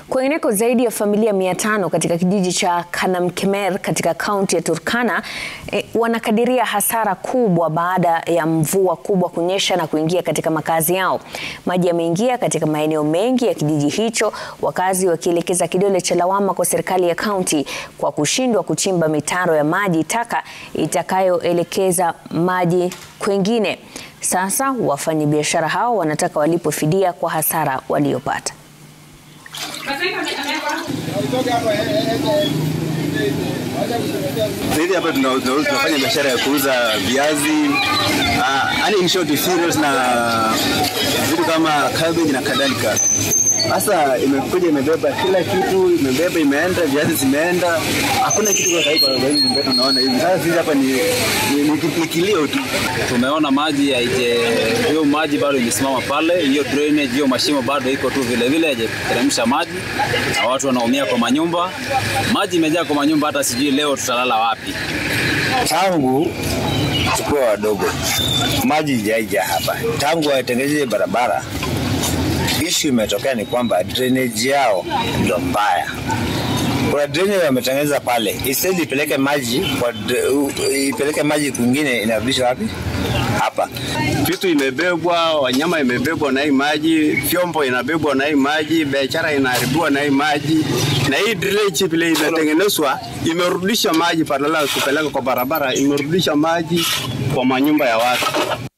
Kwingineko, zaidi ya familia mia tano katika kijiji cha Kanamkemer katika kaunti ya Turkana eh, wanakadiria hasara kubwa baada ya mvua kubwa kunyesha na kuingia katika makazi yao. Maji yameingia katika maeneo mengi ya kijiji hicho, wakazi wakielekeza kidole cha lawama kwa serikali ya kaunti kwa kushindwa kuchimba mitaro ya maji taka itakayoelekeza maji kwengine. Sasa wafanyabiashara hao wanataka walipwe fidia kwa hasara waliopata. Sasa hapa tuna- tuna- tunafanya biashara ya kuuza viazi, ah, yani in short cereals na vitu kama cabbage na kadhalika. Sasa imekuja imebeba kila kitu, imebeba imeenda, viazi zimeenda, hakuna kitu kwa taifa kwa hivi mbele tunaona hivi. Sasa sisi hapa ni ni, ni, ni kilio tu. tumeona maji haije, hiyo maji bado imesimama pale, hiyo drainage, hiyo mashimo bado iko tu vile vile, haijateremsha maji na watu wanaumia kwa manyumba. Maji imejaa kwa manyumba, hata sijui leo tutalala wapi. tangu tukuwa wadogo maji ijaija hapa, tangu watengeneze barabara. Ishu imetokea ni kwamba drainage yao ndo mbaya. Kuna drainage wametengeneza pale, instead ipeleke maji kwa dr- u- ipeleke maji kwingine, inarudisha wapi? Hapa. Vitu imebebwa, wanyama imebebwa na hii maji, vyombo inabebwa na hii maji, biashara inaharibiwa na hii maji, na hii drainage vile imetengenezwa imerudisha maji badala ya kupeleka kwa barabara, imerudisha maji kwa manyumba ya watu.